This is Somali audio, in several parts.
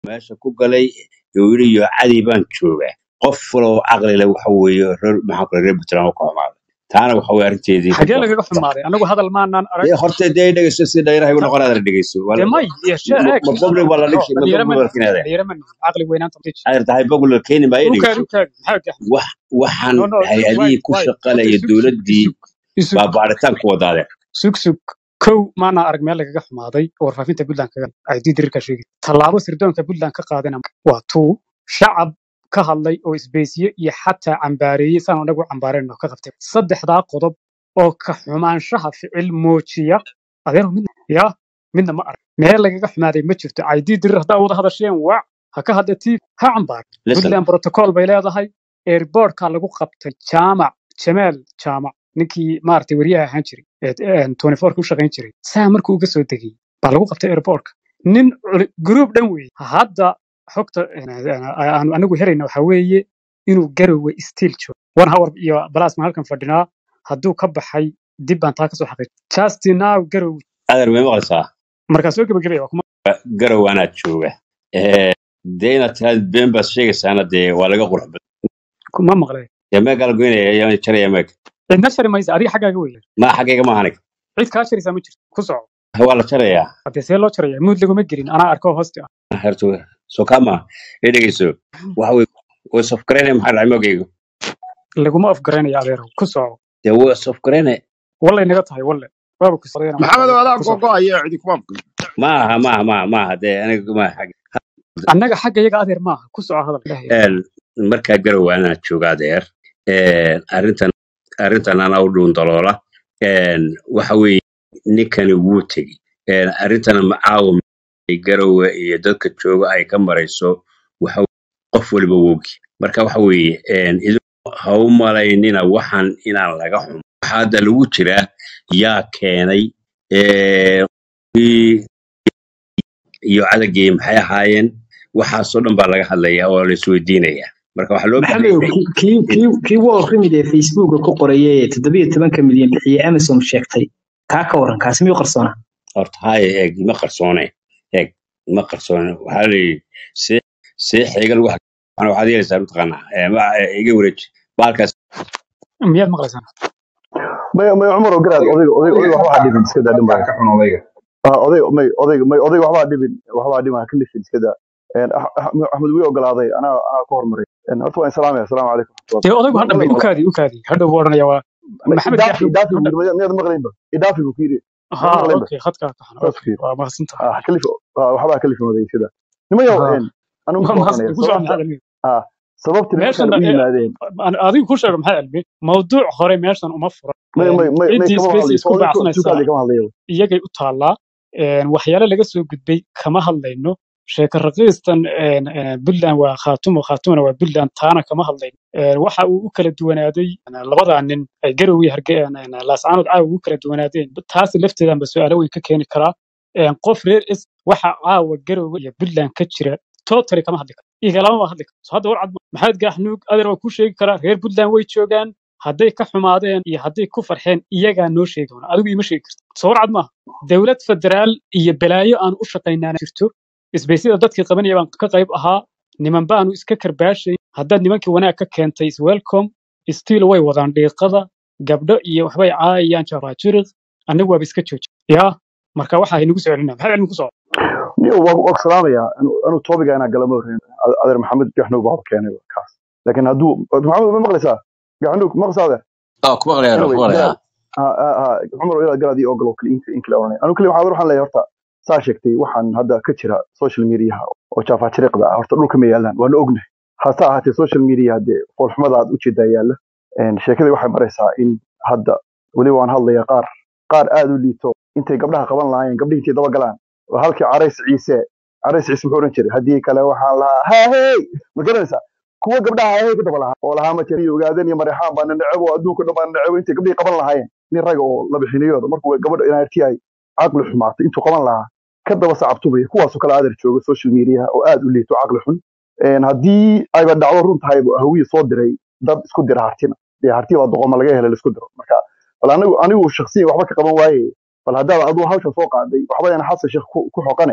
meesha ku galay oo yidhi yo cadi baan joogaa qof waloo caqli leh waxa weeye reer maxaa kale reer puntland oo ka xumaaday taana waxa weye arrinteedii xagee lagaga xumaaday anagu hadal maanaan arag dee horta dee dhegeyso si dhayraha igu ta- noqon aadana dhegeyso waa dee la- may yeeshe ma eeg ma public waa la bro dhigi ma dhalinyaro public ma waa la keenaada dhalinyaro ma caqli weynaanta mutij ayar tahay public la keeni maayo ukaad dhegeyso ukaad maxaa gax wax waxaan no no waay hay-adihii ku waay horta shaqalaya isug sug dowladdii isug isug baa baaritaan ku wadaadeen sug sug kow maana arag meel lagaga xumaaday oo warfaafinta puntland kaga ay diidirirka sheegay tallaabo sirdoonka puntland ka qaadana waa tuu shacab ka hadlay oo isbeysiye iyo xataa cambaareeyey saan anagu cambaarayno ka qabtay saddexdaa qodob oo ka xumaanshaha ficil muujiya adeero midna ya midna ma arag meel lagaga xumaaday ma jirto ay diidirir haddaa wada hadasheen waac ha ka hadla tii ha cambaar listen puntland protocol bay leedahay airbortka lagu qabtay jaamac jamaal jaamac ninkii maaragtay weriyaha ahaan jiray ee ee 24 ku shaqayn jiray saa markuu uga soo degay baa lagu qabtay airbortka nin culi- group dhan weeye hadda xogta aanu anagu helayna waxaa weeye inuu garowe stiil joogo one hour iyo balasma halkan fadhinaa hadduu ka baxay dib baan taa kasoo xaqiij justin now garowe adar may maqlaysaa markaa soo gebagabaya waa kuma garow anaad jooga Eh, dee inaad tiraad been baad sheegaysaana dee waa laga qurux badan kuma maqlay dee meegaa la goynaya ayaa jaraya meeg cidna shari maysa adiga xaggaaga weeye ma xaggayga ma ahanig cid kaa sharaysaa ma jirto ku soco waa la jarayaa haddee see loo jaraya muud laguma gelin anaa arko hoosti ah herto soo kama ee dhegeyso waxa weye way sofgareynaya maxaa dhacay moogaygu laguma afgaraynaya adeerow ku soco dee way sofgareynaya wallay naga tahay walle waaba ku socdayna maxamed markaa adaa ku soco gogoaya cidi kuma maqli maaha maaha maaha maaha dee aniga ma xag annaga xagga iyaga adeer maaha ku soco hadal ilaah ilaah een markaa garow anaad jooga adeer een arrintan arrintan anaa u dhuun daloola een waxa weeye ninkani wuu tegi een arrintana macaawa garowe iyo dadka jooga ay ka marayso waxa weeye qof waliba wogi marka waxa weeye een idinku ha u malaynina waxaan inaan laga xumo waxaa hadda lagu jiraa yaa keenay ee, kii iyo cadagii maxay ahaayeen waxaasoo dhan baa laga hadlaya oo la isweydiinaya marka waxaa loo baahan maxamedow yahay kii kii kii kii wall remid ee facebooka ku qorayay ee toddobiyo tobanka milyan bixiyey amazon sheegtay kaa ka waran kaasi miyuu qarsoonaa horta haya eeg ma qarsoone eeg ma qarsoone waxaa la yidhi see see xiga lagu hag- waxaana waxaad yeelaysaa mataqaanaa ee, ma- ee, iga wareeji baalkaas miyaad maqlaysaan may may cumar oo garaad odayga odayga odayga waxba ha dhibin iska daa dadka dhimaya ka xun odayga ah odayga may odayga may odayga waxba ha dhibin waxba ha dhibin ha ka lifin iska daa een Ah- Ah- axmed wii ogolaaday anaa anaa ka hormaray een horta waan salaamaya asalaamu calaykum dee odaygu ha ma dhamay maqla ukaadi ukaadi hadhow buu odhanaya waa ma maxamed idaafi gaxlow idaafi ha buu dhamay yiri miyaad maqlaynba idaafi buu ku yiri miyaad ha maqlaynba okay khadkaa ka xun saas ku okay yiri waa mahadsan tahay ah ka lif ah, waxba ha ka lifin odayga sida nimayow ha een anigu waa soo mahadsan oranaya ku socon sababta maxaad cilmi ah sababta meeshan nimankan u yimaadeen adigu ku sheego maxaa cilmi mawduuc hore meeshan uma furan may may may may ciddii kama space hadlayo isku odayga baacsanaysaa tukaadi kama hadlayo iyagay u taallaa een, waxyaalo laga soo gudbay kama hadlayno sheeko raqiistan een, een, puntland waa khaatumo khaatumona waa puntland taana kama hadlayno Een, waxa uu u kala duwanaaday een, labadaa nin ay garow iyo harge een, een, laascaanood caawa ugu kala duwanaadeen taasi lafteedanba su-aalo weyn ka keeni karaa Een, qof reer is waxa caawa garowe iyo puntland ka jira totally kama hadli karo igalama ma hadli karo so hadda war cad ma- maxamed gaaxnuug adeer waa kuu sheegi karaa reer puntland way joogaan hadday ka xumaadeen iyo hadday ku farxeen iyagaa noo sheegi doona adigu ima sheegi karto soo war cad maaha dowlad federaal iyo balaayo aan u shaqaynaana jirto isbaysyada dadkii qabanaya baan ka qayb ahaa niman baanu iska karbaashay haddaad nimankii wanaag ka keentay is welcome stiil way wadaan dhiiqada gabdho iyo waxbay caayayaan jafaajiriq anigu waaba iska jooji yaa marka waxa haynagu soo celinaa maxaa cilmi ku soo niyo waa waa ku salaamaya anu anu topiga inaa galama horreyn adeer maxamed gaxnuug baa keenay kaas laakiin hadduu maxamed ma maqlaysaa gaxnuug maqlaysaa adeer aa ku maqlayaa ku anyway maqlayaa garaad ha ha ha cumar ilaa garaad iyo ogol oo kale in in kale oranay anu kale waxaan waxaan leeyahay horta saa sheegtay waxaan hadda ka jira social mediaha oo jaafaajiriqda ah horta dhulka ma yaalaan waana ognahay hase ahaatee social media dee foolxumada aad ujeedaa yaalla Een, sheekadii waxay maraysaa in hadda weliba waan hadlayaa qaar qaar aad u liito intay gabdhaha qaban lahaayeen gabdhihii intay daba galaan oo halkii carays ciise carays ciise muxuu oran jiray haddii kale waxaan lahaa haahey ma garanaysaa kuwa gabdhaha haahey ku daba lahaa oo lahaa ma jira ogaadeen iyo mareexaan baana necebo oo adduunka dhan baana necebo intay gabdhihii qaban lahaayeen nin raga oo la bixinayooda markuu gabadha inaartii ay caqli xumaatay intuu qaban lahaa ka daba sacabtubaya kuwaasoo kale adeer jooga social media oo aad u liito caqli xun Een, haddii ayba dhacdo run tahay hawiyi soo diray dad isku dira hartina dee harti baa doqoma laga helay laisku diro marka bal anigu anigu shakhsiyan waxba ka qaban waaye bal haddaad aduu hawsha soo qaaday waxba yana xasan sheekh ku ku xoqane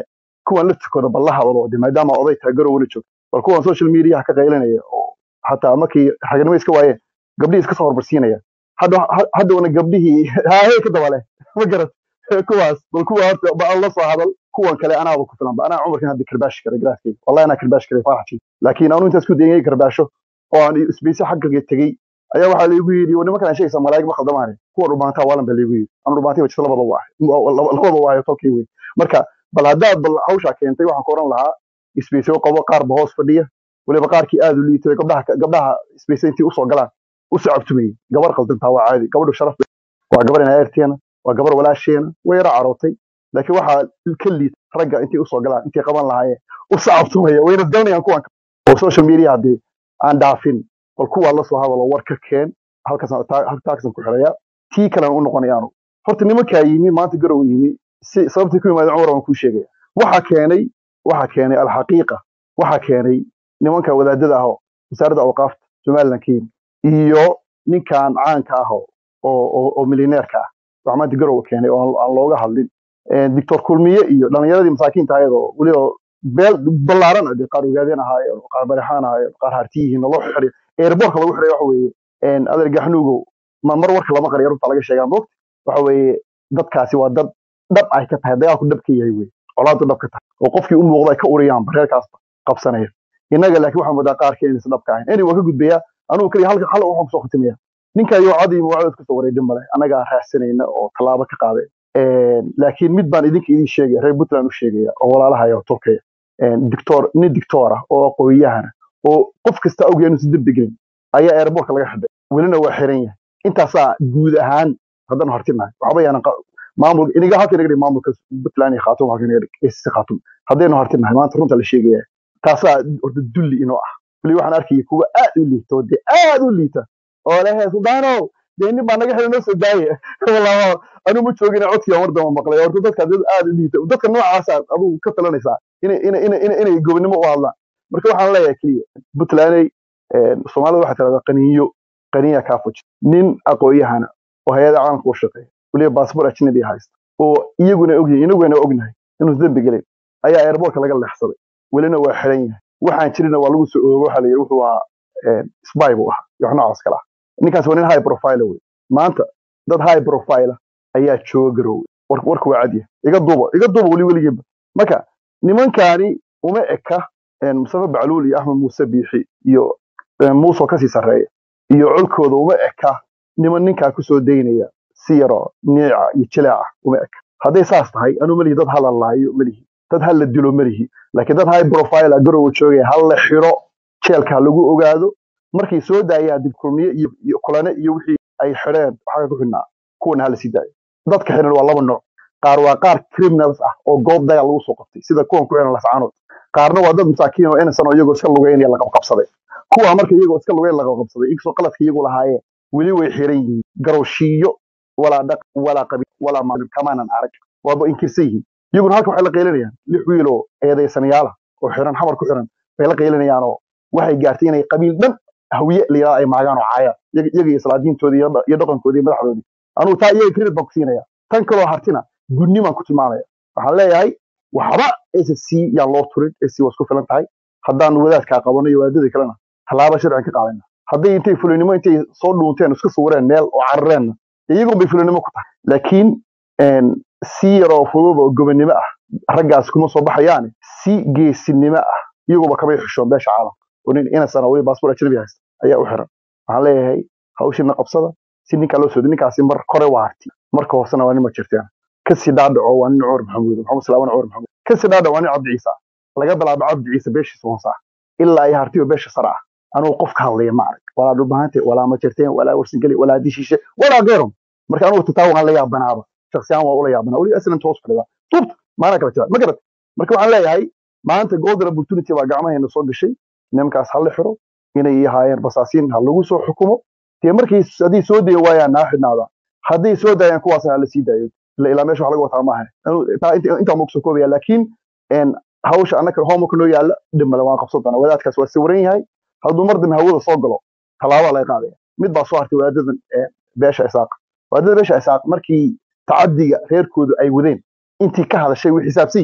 kuwan la tukado bal la hadlo de maadaama oday tahay garowna joog bal kuwan social mediaha ka qaylinaya oo xataa markii raganimo iska waayeen gabdhihii iska soo horbarsiinaya hadda ha- haddawna gabdhihii haahey ka dabale ma garat kuwaas bal kuwa horta ba aan la soo hadal kuwan kale anaaba ku filan ba anaa cumarkan hadda karbaashi kara garaaskeyga wallahi anaa karbaashi kara faraxji laakiin anu intaas ku dayay karbaasho oo aan isbeyse xaggaga tegey ayaa waxaa laygu yidhi "War nimankan aan sheegaysa malaa'ig ma khaldamaane kuwa dhubaantaa waalan baa laygu yidhi ama dhubaantay wajisa labada waa labada waayo tolkii wey marka bal haddaad bal hawshaa keentay waxaan ku oran lahaa isbeyse qabo qaar ba hoos fadhiya weliba qaarkii aad u liitay gabdhaha gabdhaha isbeyse intii usoo galaan u sacabtumayey gabar qaldantaa waa caadi gabadhu sharaf bay waa gabar inaayarteena waa gabar walaasheena way yara carootay laakiin waxaa ka liita ragga intay usoo galaan intay qaban lahaayeen u sacabtumaya wayna doonayaan kuwan oo social media haddii aan dhaafin bal kuwaa la soo hadalo war ka keen halkaasaan taa- taagsan ku xiraya tii kalena u noqonayaanu horta nimankaa yimi maanta garow yimi si sababtii ku yimaadeen cumar waan kuu sheegaya waxa keenay waxa keenay alxaqiiqa waxa keenay nimanka wadaadada ah oo wasaaradda awqaafta somaliland ka yimi iyo ninkan caanka ah oo oo oo milyaneerka ah waxa maanta garow keenay oo aan aan looga hadlin Eh, doctor kulmiye iyo dhalinyaradii masaakiinta ayadoo weliba beel ballaaran ah dee qaar ogaadeen ahaayeen qaar barixaan ahaayeen qaar hartiyihiin loo xiray airbortka lagu xiray waxa weeye een, adeer gaxnuugow ma mar warka lama qariyo runta laga sheegaa moogta waxa weeye dadkaasi waa dad dhab ay ka tahay dagaalku dhab ka yahay wey colaadu dhab ka tahay oo qofkii u muuqda ay ka uriyaan bareerkaasba qabsanaya innaga laakiin waxaan moodaa qaarkeen inaysan dhab ka ahayn eni waa ka gudbayaa anugu kaliya halka hal waxaan kusoo khatimaya ninka iyo cadii muwaacid kusoo wareedhin male annagaa raadsanayna oo tallaabo ka qaaday laakiin mid baan idinka idin sheegaya reer puntland u sheegaya oo walaalahaya oo turkaya dictor nin dictor ah oo aqoonyahana oo qof kasta awgeenu si dembi gelin ayaa airbortka laga xidhay welina waa xiran yahay intaasaa guud ahaan haddaan hortinahay waxba yaanan qa- maamul iniga halka inaga dhig maamulka puntland iyo khatum halka inaga dhig ACC khatum haddaynu hortinahay maanta runta la sheegaya taasaa horta dulli inoo ah weli waxaan arkaya kuwa aad u liita oo dee aad u liita oo lehe sudaanow dee nin baa naga xidhay noo soo daaye wallaahi anu ma joogin codkii mar damba maqlay horta dadka dad aad u liita dadka noocaasa adigu ka talanaysaa inay inay inay inay inay gobonimo u hadlaan marka waxaan leeyahay keliya puntlandey soomaalida waxaa tirahdaa qaniinyo qaniya kaa fuji nin aqoonyahana oo hay-ada caalamka u shaqeeya weliba baasbor ajnabi haysta oo iyaguna ogyihin inaguna ognahay inuu dembi gelin ayaa airbortka laga leexsaday welina waa xiran yahay waxaan jirina waa lagu soo oogo waxaa la yidhi wuxuu ahaa spy buu ahaa iyo wax noocaas kale ah ninkaas waa nin high profile wey maanta dad high profile ah ayaa jooga garoowe war- warka waa cadyahay iga duuba iga duuba weli weligiiba marka nimankaani uma eka een, mustafa bacluul iyo axmed muuse biixi iyo een, muuse oo kasii sarreeya iyo colkooda uma eka niman ninkaa kusoo daynaya si yaroo niica iyo jileeca uma eka hadday saas tahay anuu melihi dad hala laayo melihi dad hala dilo melihi laakiin dad high profile ah garoowe joogaya hala xiro jeelka ha lagu ogaado markay soo daayaan dib kulmiye iyo iyo kulane iyo wixii ay xidheen waxaa ku xidhnaa kuwana hala sii daayo dadka xidhan waa laba nooc qaar waa qaar criminals ah oo goob dagaal lagu soo qabtay sida kuwan ku xidhan lascaanood qaarna waa dad masaakiin oo innocent oo iyagoo iska lugeynaya la qabqabsaday kuwa marka iyagoo iska lugeyn la qabqabsaday inkastoo qaladka iyagu lahaayeen weli way xiran yihiin garowshiiyo walaa dhaq walaa qabiil walaa maalin kamaanan arag waaba inkirsan yihiin iyaguna halka waxay la qaylinayaan lix wiil oo eedaysanayaala oo xiran xamar ku xiran bay la qaylinayaan oo waxay gaartay inay qabiil dhan hawiye la yidhahdo ay maagaan oo caayaan iyaga iyaga iyo salaadiintoodii iyo dha- iyo dhaqankoodii iyo madaxdoodii anugu taa iyaga credit baan ku siinaya tan kaloo hartina gudnimaan ku tilmaamaya waxaan leeyahay waxba SSC yaan loo turin SSC waa isku filan tahay haddaan wadaadkaa qabano iyo wadaadadii kalena tallaabo sharcigan ka qaadayna hadday intay fulinimo intay soo dhuunteen isku sawireen meel oo carareenna iyagun bay fulinimo ku tahay laakiin een, si yaroo fudud oo gobonimo ah raggaas kuma soo baxayaane si geesinimo ah iyaguba kamay xishoon beesha caalamka oo nin inasan oo weli baasboor ajnabi haysta ayaa u xiran waxaan leeyahay hawshina qabsada si ninkaa loo sooday ninkaasi mar kore waa harti marka hoosena waa nin ma jirteen kasii dhaadhaco waa nin cumar maxamuud maxamed salaaman cumar maxamuud kasii dhaadhaco waa nin cabdi ciise ah laga bilaabo cabdi ciise beeshiisa hoose ah ilaa ay hartiyo beesha sare ah anugu qof ka hadlaya ma arag walaa dhulbahante walaa ma jirteen walaa warsingeli walaa dishiishe walaa geerum marka anugu tataa waan la yaabanaaba shaksiyaan waa ula yaabanaa weli aslan toos fadhida tubta maana kala jira ma garat marka waxaan leeyahay maanta golden opportunity baa gacmaheena soo gashay nimankaas ha la xiro inay ahaayeen basaasiin ha lagu soo xukumo dee markay haddii soo dayi waayaan naa xidhnaada hadday soo daayaan kuwaasna ha la sii daayo ila ilaa meesha wax laga wataa maaha Anu- taa inta- intaa ma kusoo koobaya laakiin een, hawsha annaka homework noo yaalla dhimale waan qabsan doonaa wadaadkaas waa sawiran yahay hadduu mar dambe hawada soo galo tallaabaa laga qaadaya mid baa soo hartay wadaadadan ee, beesha isaaq wadaadada beesha isaaq markii tacadiga reerkoodu ay wadeen intii ka hadashay way xisaabsan yihiin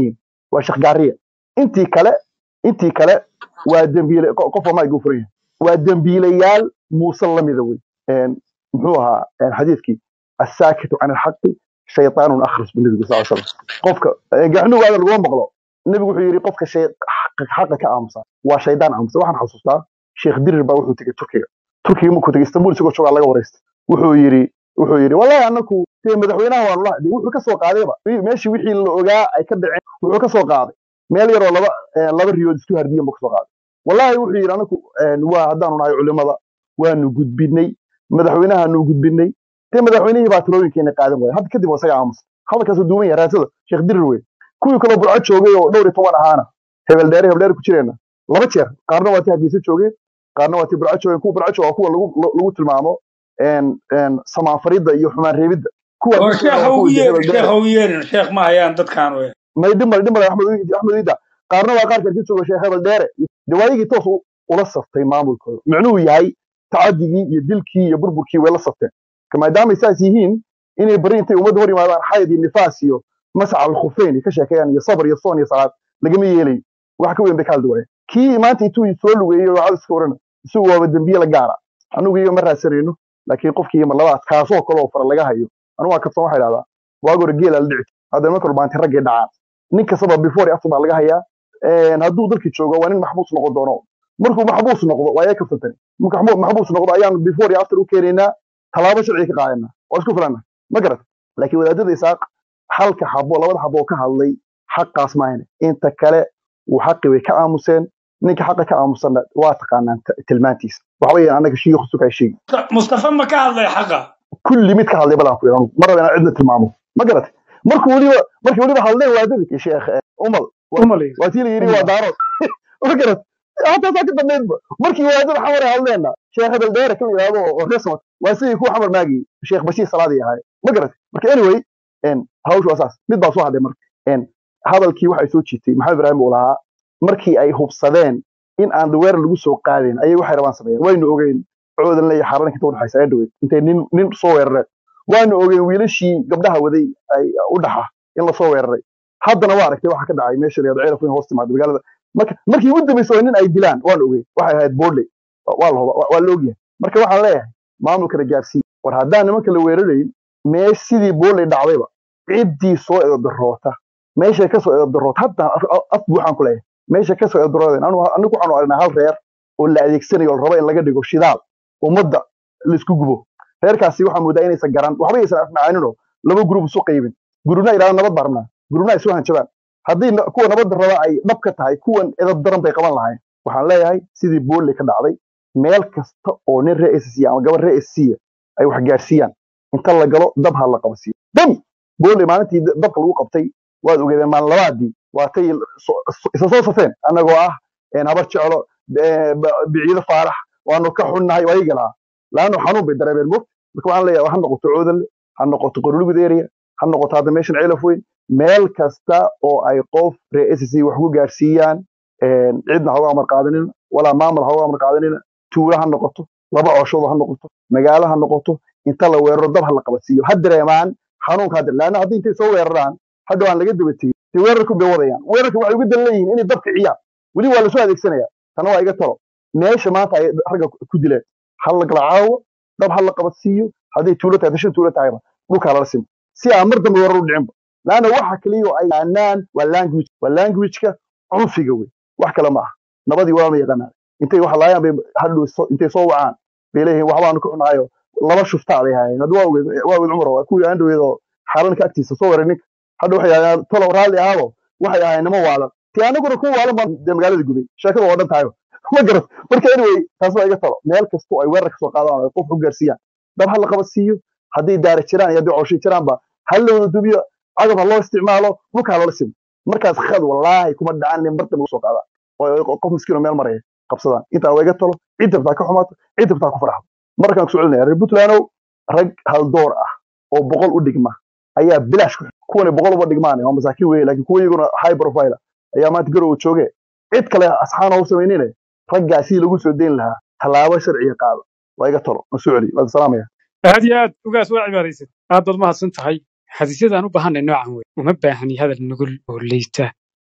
waa sheekh gaariye intii kale intii kale waa dembiile qo- qof waa maygu furan yahay waa dembiilayaal muuse lamida wey Een, muxuu ahaa een, xadiidkii asaakitu can alxaqi shaytaanun akhras bu nebigu sal slam qofka een, gaxnuga adan laguma maqlo nebigu wuxuu yidhi qofka shay xaqa xaqa ka aamusa waa shaydaan aamusa waxaan xasuustaa sheekh dirir baa wuxuu tegey turkiga turkiga markuu tegey istanbul isagoo joogaa laga wareystay wuxuu yidhi wuxuu yidhi wallahi anaku dee madaxweynaha waan la hadlay wuxuu ka soo qaadayba meeshii wixii la ogaa ay ka dhaceen wuxuu ka soo qaaday meel yaroo laba eh, laba riyood isku hardiyan buu ka soo qaaday wallahi wuxuu yidhi anaku een, waa haddaanu nahay culimada waanu gudbinay madaxweynahaanu gudbinay dee madaxweynihii baa talooyinkeena qaadan waaya hadda kadib waa isaga aamusa hadalkaasuu duuban yahay raasada sheekh dirir wey kuwii kaloo burco joogay oo dhowr iyo toban ahaana hebel dheere hebel dheere ku jireenna laba jeer qaarna waa tii hargeysa joogeen qaarna waa tii burco joogeen kuwa burco jooga waa kuwa lagu lagu tilmaamo een een samaanfaridda iyo xumaan reebidda kuwa oo ku jireen sheekh waa ha kuwa u dee yeerin hebel sheekh dheere ha u yeerin sheekh ma hayaan dadkaan wey may dhimar dhimar axmed Wiid- axmed wiida qaarna waa qaarka ka jooga sheekh hebel dheere dee waayigii toos u- ula saftay maamulkooda micnuhu yahay tacadigii iyo dilkii iyo burburkii way la safteen ka maadaamay saas yihiin inay bari intay ummadda hor yimaadaan xayd iyo nifaas iyo masaca alkhufeyn ka sheekeeyaan iyo sabr iyo soon iyo salaad lagama yeelayo wax ka weyn bay ka hadli waayeen kii maanta intuu soo lugeeyey oo cadaska orana isagu waaba dembiye la gaara anugu iyo ma raadsanayno laakiin qofkii mar labaad kaasoo kale oo fara laga hayo anu waa kabsan waxaa idhahdaa waag hore geela la dhici hadda marka rubaanti raggay dhacaan nin kastaba before iyo after baa laga hayaa Een, hadduu dalkii joogo waa nin maxbuus noqon doono markuu maxbuus noqdo waa iyaga kabsantani markuu maxbu- maxbuus noqdo ayaanu before iyo after u keenaynaa tallaabo sharci ka qaadanaa waa isku filana ma garat laakiin wadaadada isaaq halka xabo labada xabo oo ka hadlay xaqaas maahane inta kale uu xaqi way ka aamuseen ninka xaqa ka aamusanna waa taqaanaan t- tilmaantiisa waxa weeyaan annaga shiikhu sukaa sheegi mustafa ma ka hadlay xaqa kulli mid ka hadlay badan ku yidhahdo mar raba inaan cidna tilmaamo ma garat markuu weliba markii weliba hadleen waadadii sheekh eh, umal wa- umalay waa tii la yidhi waa daarood ma garat hataasaa ka dambeydba markii wadaadada xamar ay hadleenna sheekh hebel dheere kan yidhahdo oo resmat waa sidii kuwa xamar maagi sheekh bashiir salaadii ahay ma garat marka anyway en hawshu waa saas mid baa soo hadhay marka en hadalkii waxay soo jiitay maxamed ibraahim uu lahaa markii ay hubsadeen in aan daweer lagu soo qaadin ayay waxay rabaan sameeyeen waynu ogeyn coodan iyo xaaraanka inta udhexaysa ee dhaweyd intay nin nin soo weerareen waanu ogeyn wiilashii gabdhaha waday ay u dhaxa in lasoo weeraray haddana waa aragtay waxa ka dhacay meesha la yidhahdo ceelaf weyn hoos timaada magaalada marka markii ugu dambeysay waa nin ay dilaan waanu ogeyn waxay ahayd boodley waa la huba- waa waa la ogyahay marka waxaan leeyahay maamulkana gaarsiiya war haddaan nimanka la weerarayn meesh sidii boodley dhacdayba ciddii soo eedaroota meeshay kasoo eedaroota haddaan af af buuxaan ku leeyahay meesha kasoo eedaroodeen anigu anigu waxaanu aragnaa hal reer oo la adeegsanayo oo la rabo in laga dhigo shidaal ummadda laisku gubo reerkaasi waxaa moodaa inaysan garan waxba aysan afmacaaninoo laba gurub isu qaybin gurubna ay idhahdaan nabad baa rabnaa gurubna ay isu hanjabaan haddii na- kuwa nabadda raba ay dhab ka tahay kuwan edab daran bay qaban lahayn waxaan leeyahay sidii booley ka dhacday meel kasta oo nin ree SSC ama gabar ree SSC ay wax gaarsiiyaan inta la galo dab ha la qabasiiyo dam booley maalintii da- dabka lagu qabtay waad ogeedeen maalin labaadii waatay so- so- isa soo safeen annagoo ah een habar jeclo eh, ba- biciido faarax waanu ka xunnahay waa iga lahaa laanno xanuun bay dareemeen mog marka waxaan leeyahay ha noqoto coodanle ha noqoto qorolugud area ha noqoto hadda meeshan ceelaf weyn meel kasta oo ay qof ree SSC wax ku gaarsiiyaan een, cidna ha uga amar qaadanina walaa maamul ha uga amar qaadanina tuulo ha noqoto laba cooshoodo ha noqoto magaalo ha noqoto inta la weeraro dab ha la qabadsiiyo ha dareemaan xanuunka hadda laanna haddii intay soo weeraraan hadda waan laga daba tegey dee weerarku bay wadayaan weerarka waxay uga dan leeyihiin inay dab kiciyaan weli waa lasoo adeegsanaya tana waa iga talo meesha maanta ay ragga ku ku dileen ha la kala caawo dab ha la qabadsiiyo hadday tuulo tahay dashan tuulo tahayba dhulka lala simo si aan mar dambe weerar u dhicinba laanna waxa kaliya oo ay yaqaanaan waa language waa languageka cunfiga wey wax kale ma aha nabadii waa ma yaqaanaan intay wax laayaan bay hadhow soo- intay soo wacaan bay leeyihiin waxbaanu ka xunahayo laba shuftaa bay hayeen hadda waa ogeed waa ogeed cumar waa kuwii aan dhaweedo xaalanka agtiisa soo waray ninka hadda waxay ahaayeen tolo raalli ahaabo waxay ahaayeen nimo waalan ti anaguna ku waalan baan dee magaalada gubay sheekada waa dhan tahayo ma garat marka anyway taas waa iga talo meel kastoo ay weerar kasoo qaadaan oo ay qof u gaarsiiyaan dab ha la qabadsiiyo hadday daara jiraan iyo hadday cooshi jiraanba ha la wada dubiyo cagab ha loo isticmaalo dhulka ha lala simo markaas khad wallaahi kuma dhacan nin barta lagu soo qaadaan oo ay qof miskiin oo meel maraya qabsadaan intaa waa iga talo cid dabtaa ka xumaato cid dabtaa ku farxdo markaan kusoo celinaya reer puntlandow rag haldoor ah oo boqol u dhigma ayaa bilaash ku kuwana boqol uba dhigmaan waa masaakiin weye laakiin kuwa iyaguna high profile ayaa maanta garowa jooge cid kale asxaana u samaynine raggaa sidii lagu soo deyn lahaa tallaabo sharciga qaada waa iga talo ma soo celi waa salaamaya aad iyo aad ugaas waa cibaaraysan aad baad mahadsan tahay xadiisyadaan u baahanay noocan wey uma baahni hadal nugul oo liita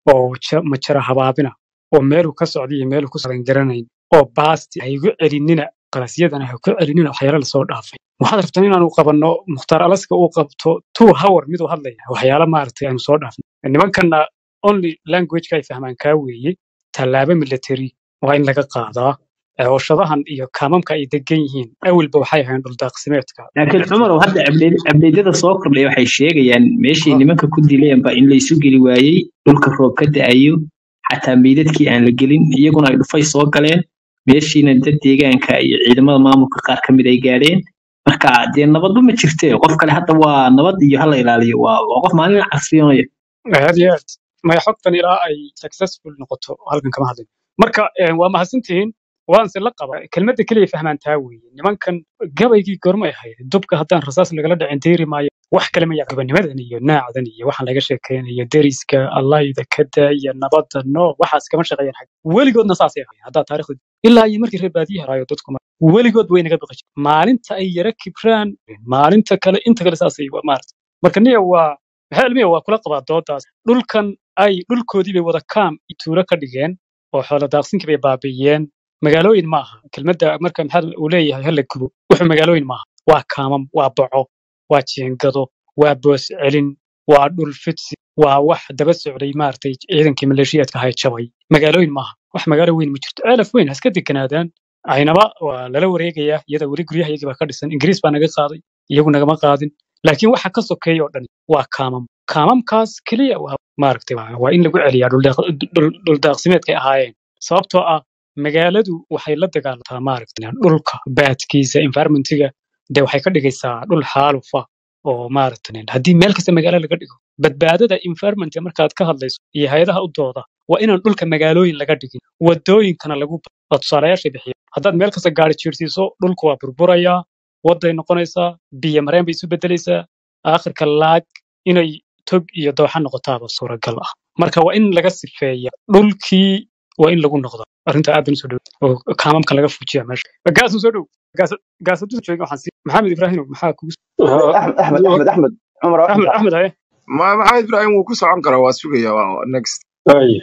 oo ja- majara habaabina oo meeluu ka socda iyo meeluu ku socdan garanayn oo baasti ha igu celinina qalasyadana ha ku celinina waxyaalo lasoo dhaafay waxaad rabtaan inaanu qabanno mukhtaar alaska uu qabto two hour miduu hadlaya waxyaalo maaragtay aanu soo dhaafnay nimankanna only languageka ay fahmaan kaa weeye tallaabo military waa in laga qaadaa cooshadahan iyo kaamamka ay degan yihiin awalba waxay ahayn dhuldaaqsimeedka laakiin cumarow hadda abdeed- abdeedyada soo kordhay waxay sheegayaan meeshii nimanka ku dilayeenba in la isu geli waayey dhulka roob ka da'ayo xataa meydadkii aan la gelin iyaguna ay dhufay soo galeen meeshiina dad deegaanka iyo ciidamada maamulka qaar ka mid ay gaadheen marka dee nabadba ma jirte qof kale hadda waa nabad iyo hala ilaaliyo waa waa qof maalin casriyoonaya aad iyo aad maya xogtan ilaa ay successful noqoto halkan kama hadlin marka eh, waa mahadsantihiin waanse la qaba kelmadda keliya fahmaan taa weeye nimankan gabaygii gormay ahayd dubka haddaan rasaas lagala dhicin deeri maayo wax kale ma yaqa gobanimadan iyo naacdan iyo waxaan laga sheekeynayo deriska allayda kada iyo nabadda no waxaas kama shaqeeyaan xag weligoodna saasay ahayd haddaa taarikhda ilaa iyo markii reer baadiye haraayo dadku ma weligood way naga baqi jireen maalinta ay yara kibraan maalinta kale inta kale saasay wa- maarata marka niya waa maxaa ilmiya waa kula qabaa doodaas dhulkan ay dhulkoodii bay wada kaam iyo tuulo ka dhigeen oo xoolo daaqsinkii bay baabi'iyeen magaalooyin ma aha kelmadda marka maxaa uu leeyahay hala gubo wuxuu magaalooyin ma aha waa kaamam waa boco waa jeengado waa boos celin waa dhul fidsi waa wax daba socday maaragtay ciidankii maleeshiyaadka ahay jabay magaalooyin maaha wax magaalo weyn ma jirto ceelaf weyn ha iska deganaadaan aynaba waa lala wareegayaa iyada weli guryahayagii baa ka dhisan ingiriis baa naga qaaday iyagu nagama qaadin laakiin waxa ka sokeeya oo dhan waa kaamam kaamamkaas keliya waa maaragtay waa waa in lagu celiyaa dhuldaaq- dhul- dhuldaaqsimeedkay ahaayeen sababtoo ah magaaladu waxay la dagaalantaa maaragtay dhulka baadkiisa environmentiga dee waxay ka dhigaysaa dhul xaalufa oo maaragtay haddii meel kasta magaalo laga dhigo badbaadada environmentka markaad ka hadlayso iyo hay-adaha u dooda waa inaan dhulka magaalooyin laga dhigin wadooyinkana lagu waa tusaalayaasha bixiya haddaad meel kasta gaari jiirsiiso dhulku waa burburayaa waday noqonaysaa biyo mareen bay isu bedelaysaa aakhirka laag inay tog iyo dooxa noqotaaba suuragal ah marka waa in laga sifeeya dhulkii waa in lagu noqdo arrinta aadan usoo dhow oo kaamamka laga fujiya meesha gaasu soo dhow gaasadu joogin waxaan sii maxamed ibraahim maxaa kugu axmed axmed axmed axmed cumar waa axmed inta axmed haye ma maxamed ibraahim wuu ku socon karaa waa sugaya waa next Waaya.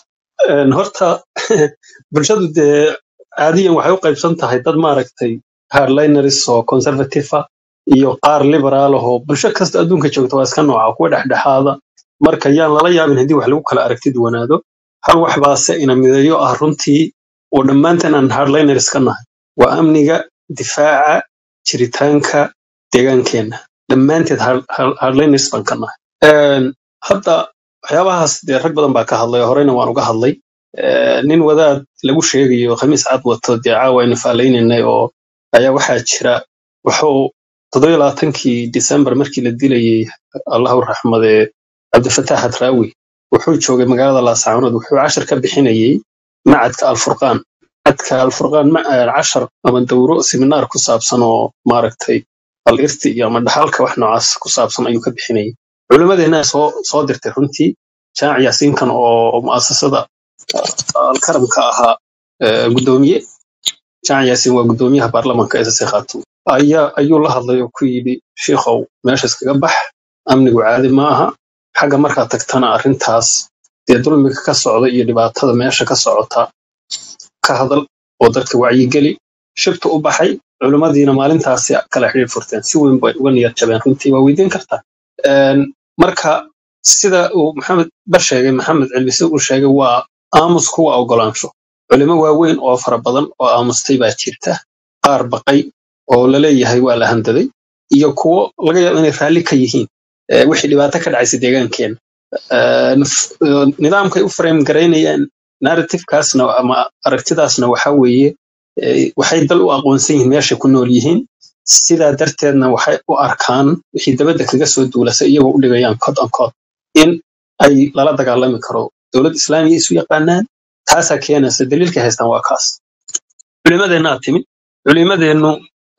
Een, horta bulshadu dee caadiyan waxay u qaybsan tahay dad maaragtay hardliners oo conservative ah iyo qaar liberaal ah oo bulsho kasta adduunka joogta waa iska nooca kuwa dhexdhexaada marka yaan lala yaabin haddii wax lagu kala aragti duwanaado hal wax baase ina mideeyo ah runtii oo dhammaanteen aan hardliners ka nahay waa amniga difaaca jiritaanka deegaankeenna dhammaanteed hard- hard- hardliners baan ka nahay Een, hadda waxyaabahaas dee rag badan baa ka hadlay horeyna waan uga hadlay Eh, nin wadaad lagu sheegayo khamiis cad wato dee caawa aynu faalaynanay oo ayaa waxaa jira wuxuu toddoba iyo labaatankii disembar markii la dilayey allahu raxmade cabdifataax hadraawi wuxuu joogay magaalada laascaanood wuxuu cashar ka bixinayey macadka alfurqaan macadka alfurqaan ma- eh, cashar ama dowro seminaar ku saabsan oo maaragtay al irti iyo ama dhaxalka wax noocaas ku saabsan ayuu ka bixinayay culimmadeena soo soo dirtay runtii jamac yaasiinkan oo mu'asasada alkaramka ahaa eh, guddoomiye jamac yaasiin waa guddoomiyaha baarlamaanka ss khaatuum ayaa ayuu la hadlay oo ku yidhi shiikhow meesha iskaga bax amnigu caadi ma aha xagga markaad tagtana arrintaas dee dulmiga ka socda iyo dhibaatada meesha ka socota ka hadal oo dadka wacyigeli shibta u baxay culimmadiina maalintaasi kala xidhiir furteen si weyn bay uga niyad jabeen runtii waa weydiin kartaa Een, marka sida uu maxamed bar sheegay maxamed cilbise uu sheegay waa aamus kuwa ogolaansho culimo waaweyn oo fara badan oo aamustay baa jirta qaar baqay oo laleeyahay waa la handaday iyo kuwo laga yaabo inay raalli ka yihiin eh, wixii dhibaato ka dhacaysa deegaankeena Eh, naf- eh, nidaamkay u frame garaynayaan narrativekaasna ama aragtidaasna waxa weeye eh, waxay dal u aqoonsan yihiin meeshay ku nool yihiin sidaa darteedna waxay u arkaan wixii dabadda kaga soo duulasa iyagoo u dhigayaan cod on cod in ay lala dagaalami karo dowlad islaamiya isu yaqaanaan taasaa keenaysa daliilka haystaan waa kaas culimadeenna aad timid culimadeennu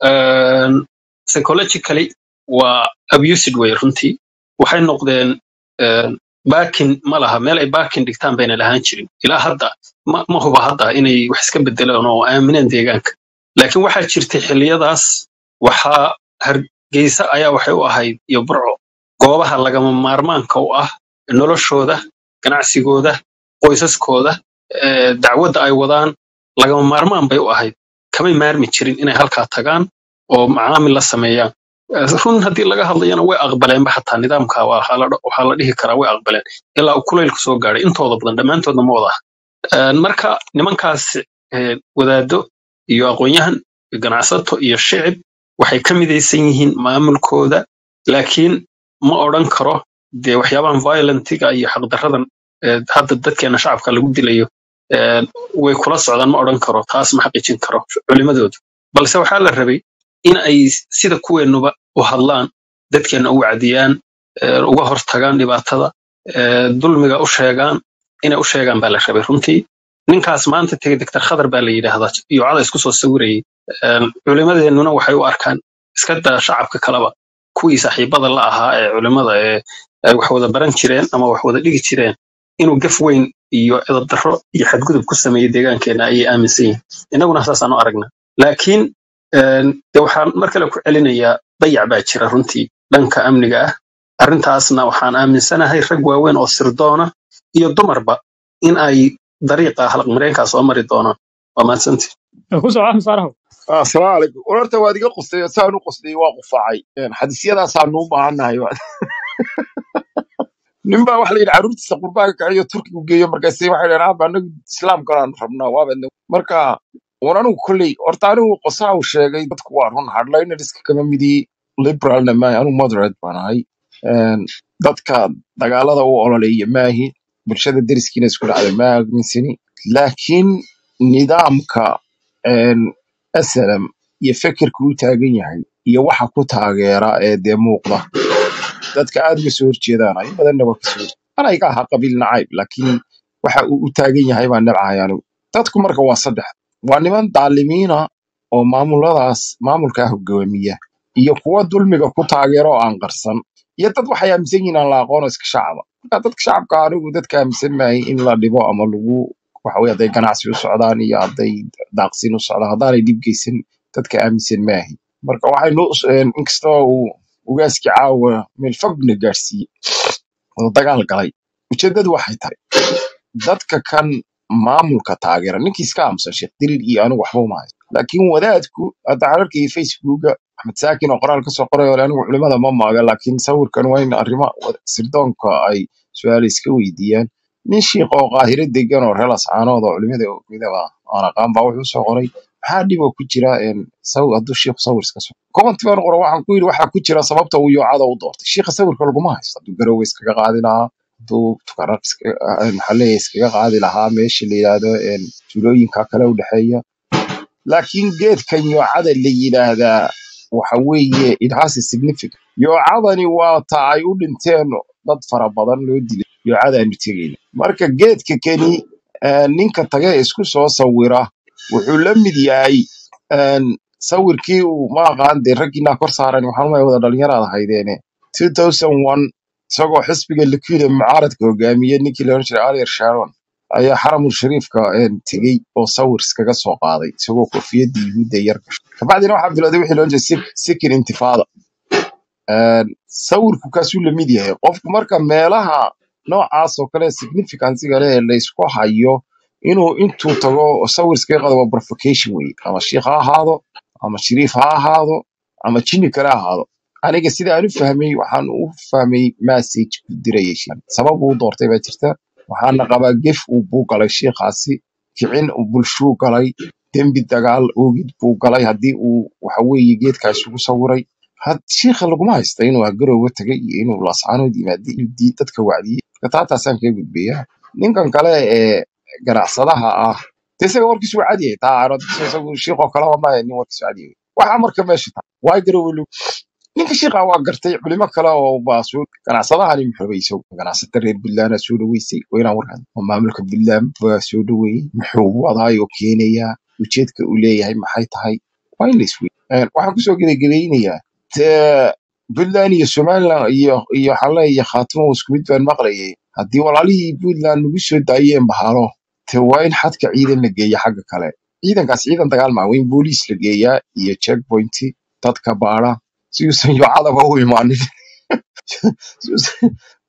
een, psychologically waa abused way runtii waxay noqdeen een, baakin ma laha meel ay baakin dhigtaan bayna lahaan jirin ilaa hadda ma, ma huba hadda inay wax iska bedelaan oo aamineen deegaanka laakiin waxaa jirtay xilliyadaas waxaa hargeysa ayaa waxay u ahayd iyo burco goobaha lagama maarmaanka u ah noloshooda ganacsigooda qoysaskooda eh, dacwadda ay wadaan lagama maarmaan bay u ahayd kamay maarmi jirin inay halkaa tagaan oo macaamil la sameeyaan Eh, run haddii laga hadlayana way aqbaleenba xataa nidaamka waa- waxaa la waxaa la dhihi karaa way aqbaleen ilaa uu kulaylku soo gaadhay intooda badan dhammaantoodna ma wada aha Eh, marka nimankaas eh, wadaado iyo aqoon-yahan iyo ganacsato iyo shicib waxay ka midaysan yihiin maamulkooda laakiin ma odhan karo dee waxyaabahan violentiga iyo xaqdarradan eh, hadda dadkeena shacabka lagu dilayo eh, way kula socdaan ma odhan karo taas ma xaqiijin karo culimadoodu balse waxaa la rabay in ay sida kuweenuba u hadlaan dadkeena u wacdiyaan eh, uga hortagaan dhibaatada eh, dulmiga u sheegaan inay u sheegaan baa la rabay runtii ninkaas maanta tegey doctor khadar baa la yidhaahdaa iyo cada isku soo sawirayay Een, culimadeennuna waxay u arkaan iska daa shacabka kaleba kuwii saaxiibada la ahaa ee culimada ee ay wax wada baran jireen ama wax wada dhigi jireen inuu gaf weyn iyo edab darro iyo xadgudub ku sameeyey deegaankeenna ayay aaminsan yihiin innaguna saasaan u aragnaa laakiin een, dee waxaan mar kale ku celinayaa dayac baa jira runtii dhanka amniga ah arrintaasna waxaan aaminsanahay rag waaweyn oo sirdoona iyo dumarba in ay dariiqa halaqmareenkaa soo mari doonaan waa mahadsantii ku soo axmed faarahow Ah, asalaamu calaykum wararta waad iga qustay saan u qustay waa qufaacay Een, xadiisyadaasaan u baahannahay nin baa waxa la yidhi carruurtiisa qurbaaga kaciyo turkigu geeyo markaase waxay dhaheen aaba anagu islaamkalaan rabnaa waabadna marka war anigu kolley horta anigu qosaa uu sheegay dadku waa run hardlineriska kama midii liberalna maahi anigu moderate baan ahay Een, dadka dagaalada u ololeeya maahi bulshada deriskiina isku dhacda ma aaminsani laakiin nidaamka een, asalam iyo fekerka u taagan yahay iyo waxa ku taageera ee dee muuqda dadka aad uga soo horjeedaan in badanna waa kasoo horjeeda ana iga ahaa qabiil nacayb laakiin waxa uu u taagan yahay baan nabcahay anigu dadku marka waa saddex waa niman daalimiina oo maamuladaas maamulkaa hogaamiya iyo kuwa dulmiga ku taageera oo aan qarsan iyo dad waxay aaminsan yihiin aan la aqoon oo iska shacaba marka dadka shacabka anigu dadka aaminsan maahay in la dhibo ama lagu waxa weye hadday ganacsi u socdaan iyo hadday daaqsin u socdaan haddaanay dhib geysan dadka aaminsan maahay marka waxaynu inkastoo uu ugaaskii caawa meel fogna gaarsiiyey oo dagaal galay ujeedadu waxay tahay dadka kan maamulka taageera ninkii iska aamusan sheekh diriir iyo anigu waxba uma haysto laakiin wadaadku hadda waxaan arkayay facebooka axmed saakin oo qoraal kasoo qoray ole anigu culimada ma maaga laakiin sawirkan waa in arrimo wada- sirdoonka ay su-aal iska weydiiyaan nin shiikh oo qaahiro degan oo reer ascaanood oo culimada midaba aan aqaan baa wuxuu soo qoray maxaa dhib oo ku jira een, saw- hadduu shiikhu sawir iska soo commenti baan qora waxaan ku yidhi waxaa ku jira sababta uu yoocada u doortay shiikha sawirka laguma haysto hadduu garowe iskaga qaadi lahaa hadduu tukaraq iska- ah, maxaa leeyahay iskaga qaadi lahaa meesha la yidhaahdo een, tuulooyinka kale u dhexeeya laakiin geedkan yoocada la yidhaahdaa waxa weeye it has a significant yoocadani waa ta ay u dhinteen dad fara badan loo dilay yoocadaanu tegayna marka geedka keni eh, ninka tage ee isku soo sawira wuxuu la mid yahay een, sawirkii uu ma aqaan dee raggiinaa kor saaran waxaan umaya wada dhalinyaraad ahaydeene 2001 isagoo xisbiga liquida mucaaradka hogaamiye ninkii la oran jiray alier sharon ayaa xaramul shariifka een, tegey oo sawir iskaga soo qaaday isagoo koofiyadda yuhuudda yar gashay kabacdina waxaa bilowday wixii la oran jiray sik- sikir intifaada Een, sawirku kaasuu la mid yahay qofku marka meelaha noocaas oo kale significansiga leh ee laysku hayo inuu intuu tago sawir iskaga qaado waa provocation wey ama shiikh ha ahaado ama shariif ha ahaado ama jinni kale ha ahaado aniga sida aan u fahmay waxaan u fahmay message ku dirayay shiikh. sabab uu doortay baa jirta waxaana qabaa gef uu buu galay shiikhaasi kicin uu bulshuu galay dembi dagaal oogid buu galay haddii uu waxa weeye geedkaas ugu sawiray had shiikha laguma haysta inuu garowe tagay iyo inuu laascaanood yimaada inuu dii dadka wacdiyey marka taataasaan kaga gudbayaa ninkan kale ee ganacsadaha ah de isaga warkiisu waa cadi yahay taa aanad isagu shiiqoo kalaba ma nin warkiisu cadi yahay waxaa marka meesha taa waa garowe lagu ninka shiiqa waa gartay culimo kale oo baa soo ganacsadahani muxuu rabay isagu ganacsata reer puntland soo dhaweysay waa inaan warkan oo maamulka puntland baa soo dhaweeyey muxuu wadaayoo keenayaa ujeedka uu leeyahay maxay tahay waa in la isweydiiyo Een, waxaan kusoo gebagabeynayaa te puntland iyo somaliland iyo iyo xale iyo khaatimo isku mid baan maqlayay haddii walaalihii puntland nagu soo daayeen bahalo te waa in xadka ciidan la geeya xagga kale ciidankaas ciidan dagaal maa waa in booliis la geeyaa iyo checkpointi dadka baara si uusan yoocadaba u imaanin Si uusan-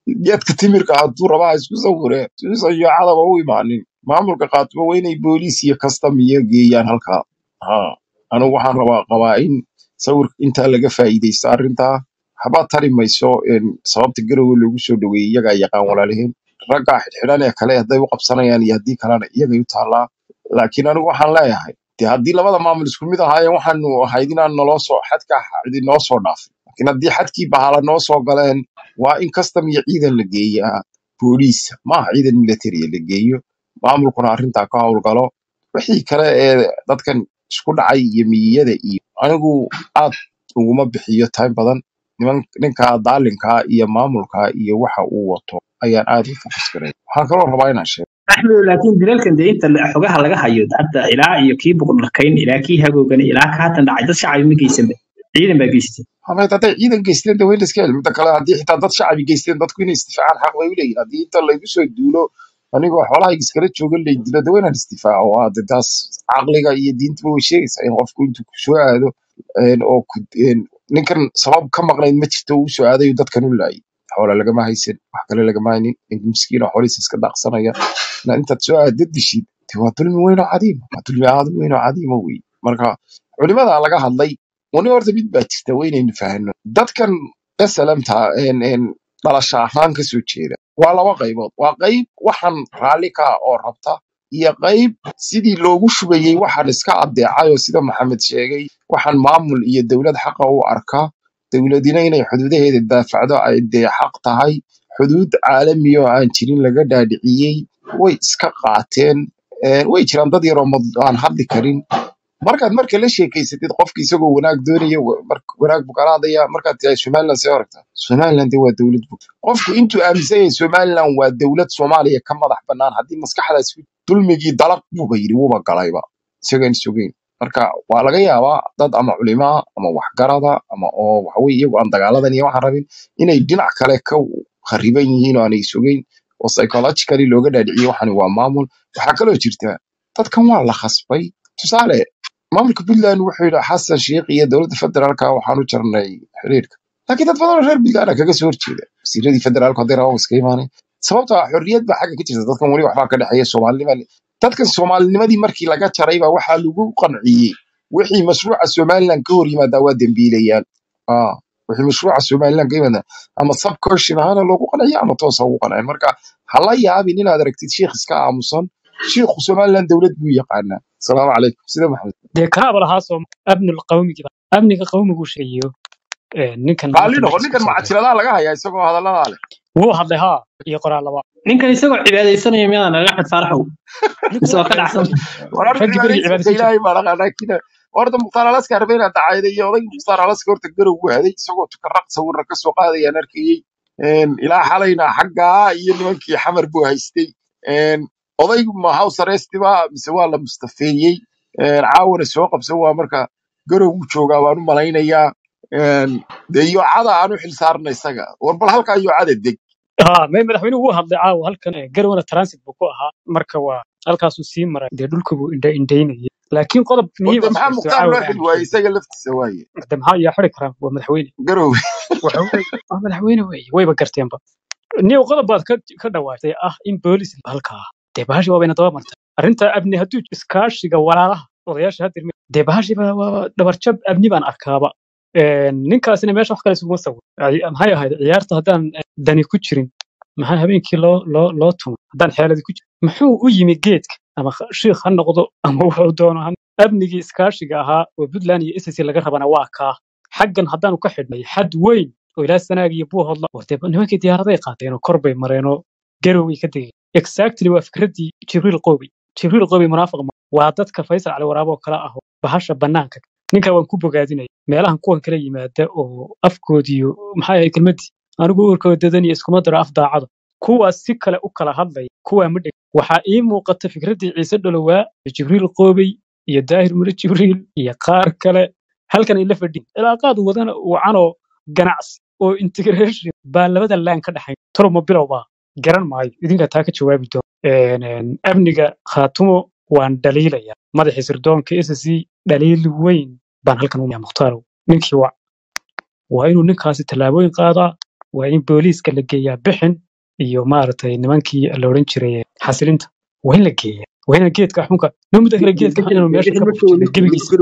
geedka timirka hadduu rabaa isku sawire suusan iyo cadaba u imaanin maamulka qaatimo waa inay booliis iyo kastam iyo geeyaan halkaa ha anigu waxaan rabaa qabaa in sawirka intaa laga faa'iidaysto arrintaa waxba tari mayso een, sababta garowe loogu soo dhaweeyey iyagaa yaqaan walaaliheen raggaa xidhxidhan ee kale hadday u qabsanayaan iyo haddii kalena iyagay u taallaa laakiin anigu waxaan leeyahay dee haddii labada maamul isku mid ahaayeen waxaanu ahayd inaan naloo soo xadka cidi noo soo dhaafin laakiin haddii xadkii bahala noo soo galeen waa in kastam iyo ciidan la geeyaa booliisa maaha ciidan militariya la geeyo maamulkuna arrintaa ka howlgalo wixii kale ee dadkan isku dhacay iyo miyiyada iyo anigu aad uguma bixiyo time badan niman ninka daalinka iyo maamulka iyo waxa uu wato ayaan aad u fokas garay waxaan kaloo rabaa inaan sheego axmed laakiin dilalkan dee inta la- xogaha laga hayo hadda ilaa iyo kii boqorkayn ilaa kii hagoogan ilaa ka haatan dhacay dad shacbi ma geysanba ciidan baa geystay hameed hadday ciidan geysteen de waa in la iska heli midda kale haddii xitaa dad shacabi geysteen dadku inay isdifaacaan xaq bay u leeyihin haddii inta laygu soo duulo anigoo xoolahayga iskala jooga lay dilo de waa inaan isdifaaco waa de taas caqliga iyo diintuba way sheegaysaa in qofku intuu ku soo aado een, oo ku- een, ninkan sabab ka maqnayd ma jirto uu soo aadayo dadkan u laayay xoola lagama haysan wax kale lagama haynin nin miskiin oo xoolihiisa iska daaqsanaya na intaad soo aadad dishid de waa dulmi weyn oo cadiima waa dulmi aad u weyn oo cadiima wey marka culimada laga hadlay wani horta mid baa jirta waa inaynu fahanno dadkan salamta dhalasho ahaan ka soo jeeda waa laba qaybood waa qayb waxaan raalli ka ah oo rabta iyo qayb sidii loogu shubayey waxaan iska addeecay oo sida maxamed sheegay waxaan maamul iyo dowlad xaqa u arka dowladina inay xuduudaheeda daafacdo ay dee xaq tahay xuduud caalami oo aan jirin laga dhaadhiciyey way iska qaateen Een, way jiraan dad yaroo mad- aan hadli karin markaad marka la sheekeysatid qofka isagoo wanaag doonaya wa- mar- wanaag buu kala hadlaya markaad tiraa somaliland see aragta somaliland dee waa dowlad bug qofku intuu aaminsan yahay somaliland waa dowlad soomaaliya ka madax bannaan haddii maskaxdaas ku- dulmigii dalaq buuba yidhi wuuba galayba isagaan sugeyn marka waa laga yaabaa dad ama culimaa ama waxgarada ama oo waxaweye iyagu aan dagaaladan iyo waxaan rabin inay dhinac kale ka khariban yihiin oo aanay sugeyn oo psychologically looga dhaadhiciye waxani waa maamul waxaa kaloo jirta dadkan waa la khasbay tusaale maamulka puntland wuxuu yidhi xasan sheikh iyo dowladda federaalka waxaan u jarnay xiriirka laakiin dad badan oo reer puntland ah kaga soo horjeeda wasiiradii federaalka hadday rabaan iska imaanay sababtoo ah xorriyad baa xagga ka jirta dadkan weli waxbaa ka dhexeeya soomaalinima dadkan soomaalinimadii markii laga jaray baa waxaa lagu qanciyey wixii mashruuca somaliland ka hor yimaadaa waa dembiilayaan ah wixii mashruuca somaliland ka yimaada ama subconscious ahaana loogu qanciya ama toos ha ugu qancin marka ha la yaabin inaad aragtid sheikh iska aamusan shiikhu somaliland dowlad buu yaqaanaa asalaamu calaykum sida maxamed dee kanaaba lahaa soo amnul qawmiga amniga qawmigu sheegayo ee, ninkan raalli maanta noqo meesha ninkan soo galay macajiradaa laga hayaa isagoo hadaladaa leh wuu hadlay haa iyo qoraallaba ninkan isagoo cibaadaysanaya miyadaan axmed faaraxow ninku mise waa waa ka dhacsan cibaadaysan war arrin raggii berigii cibaadaysiinta cibaadaysan jiray ilaahay baa dhaqaa laakiin horta mukhtaar alaska arbeyna dacayday iyo odaygii mukhtaar alaska horta garow u haday isagoo tukaraq sawirra ka soo qaadayaan arkayey Een, ilaa xalayna xaggaa iyo nimankii xamar buu haystay Een, odaygu ma house arrest ba mise waa la mustafeeyey Een, caawana soo qabsan waa marka garow uu joogaa baan u malaynayaa Een, dee yoocada aan u xilsaarna isaga war bal halkaa yoocada deg haa me madaxweynuhu wuu hadlay caawa halkan ee, garowana transit buu ku ahaa marka waa halkaasuu sii maray dee dhulka buu indha indhaynayay laakiin qodob war muhiim dee ah maxaa jirto mukhtaar caawa loo aan xil waayey sheegin isaga laftiisa waaye de maxaa yaa xiri karaa waa madaxweyne garow waxa weeye waa madaxweyne weeye wayba garteenba niyow qodob baad ka ka dhawaatay ah in boolis halkaa dee bahashi waabayna daba martay arrinta amni hadduu iskaashiga walaalaha odayaasha hadda irmi dee bahashi baa waa dhabarjab amni baan arkaaba Een, ninkaasina meesha wax kale isuguma sawir Ay- maxay ahayd ciyaarta haddaan eh, dani ku jirin maxaa habeenkii loo loo loo tumay haddaan xeeladi ku jirin muxuu u yimi geedka ama kh- shiikh ha noqdo ama wuxuu doono ha amnigii iskaashiga ahaa oo puntland iyo ssc laga rabana waa kaa xaggan haddaanu ka xidhnay xad weyn oo ilaa sanaag iyo buu hodla war dee nimankii diyaaraday qaateen oo kor bay mareen oo garoway ka degeen exactly waa fikraddii jibriil qoobi jibriil qoobi munaafiq ma waa dadka faysal cali waraabo oo kale ah oo bahasha bannaanka ninka waan ku bogaadinaya meelahan kuwan kala yimaada oo afkoodiyo maxaa yahay kelmaddii anigu uurkooda dadan iyo iskuma daro af daacada kuwaas si kale u kala hadlaya kuwaa ma dheg waxaa ii muuqata fikraddii ciise dholowaa iyo jibriil qoobey iyo daahir mure jibriil iyo qaar kale halkan ay la fadhiin cilaaqaad wadana wacanoo ganacsi oo integration baa labada laan ka dhexayn toloma bilow baa garan maayo idinkaa taa ka jawaabi doon Een, een, amniga khaatumo waan dhaliilaya madaxii sirdoonka ssc dhaliil weyn baan halkan u muhtaarow ninkii waa waa inuu ninkaasi tallaabooyin qaadaa waa in booliiska la geeyaa bixin iyo maaragtay nimankii la odhan jiray xasilinta waa in la geeyaa waa in geedka xunka noo muddo kale geedka xun inuu meesha ka baxo gebigiisa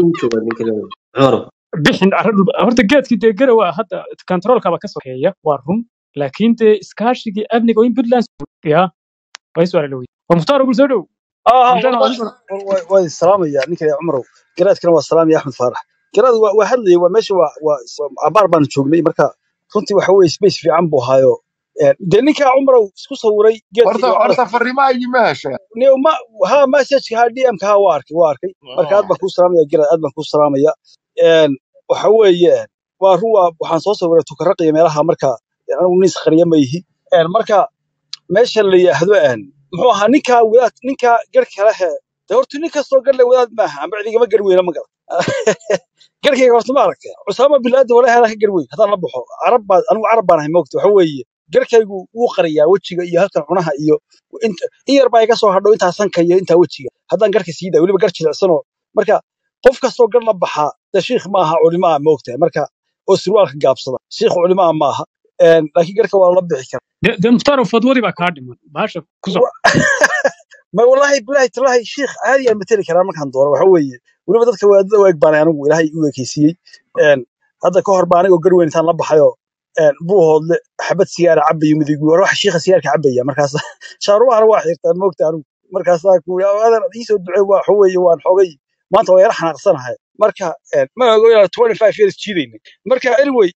bixin arrin dhul horta geedkii dee garowa hadda kontaroolkaba ka sokeeya waa run laakiin dee iskaashigii amniga waa in puntland ya waa is walaala wey waa mukhtaar ogul soo dhow اه mukhtaar والله adiguna waa salaam ya ninka ya cumrow garaadkana waa salaam ya axmed faarax garaad waa waa hadlayay waa meesha waa waa abaar baan joognay marka runtii waxa weeye space fiican buu haayo dee ninka cumrow isku sawiray geedka horta iyo cadas horta fariimaha ima heshe ne ma ha message ha dm ka ha waa arkay waa arkay marka aad baan kuu salaamaya garaad aad baan kuu salaamaya een waxa weeye waa run waa waxaan soo sawiray tukaraqiya meelaha marka anigu nin isqariya ma yihi een marka meesha la yidhaahdo een muxuu ahaa ninka wadaad ninka garhka lehe de horta nin kastoo garle wadaad maaha amba cidigama gar weyna ma garan garhkayga horta ma aragtay cusaama bilaadan walahi anaa ka gar weyn haddaan la baxo carab baa anigu carab baan ahay moogta waxa weeye garhkaygu wuu qariyaa wejiga iyo halkan cunaha iyo inta in yar baa iga soo hadho intaa sanka iyo intaa wejiga haddaan garhka sii daa weliba gar jilicsanoo marka qof kastoo gar la baxaa de shiikh maaha culimo ah moogtahay marka oo surwaalka gaabsada shiikh culimo ah maaha Een, laakiin garhka waa la bixi karaa dee dee mukhtaar fadwadii baa kaa dhiman baasha ku soco ma wallahi bilahi talahi sheikh caadi aan mateli karaa markaan doono waxa weeye weliba dadka waadada u eg baanay anigu ilaahay u ekeysiiyey Een, hadda ka hor baa anigoo garweyn intaan la baxayo een, buu hoodle xabad sigaara cabayo midig war waxa shiikha sigaarka cabaya markaas shaarubahana waa xirtaan moogta anigu markaasaa ku adan iisoo ducey waa waxa weeye waan xogay maanta waa yara xanaaqsanahay marka een, ma ogo ilaa 25 years jiidayna marka anyway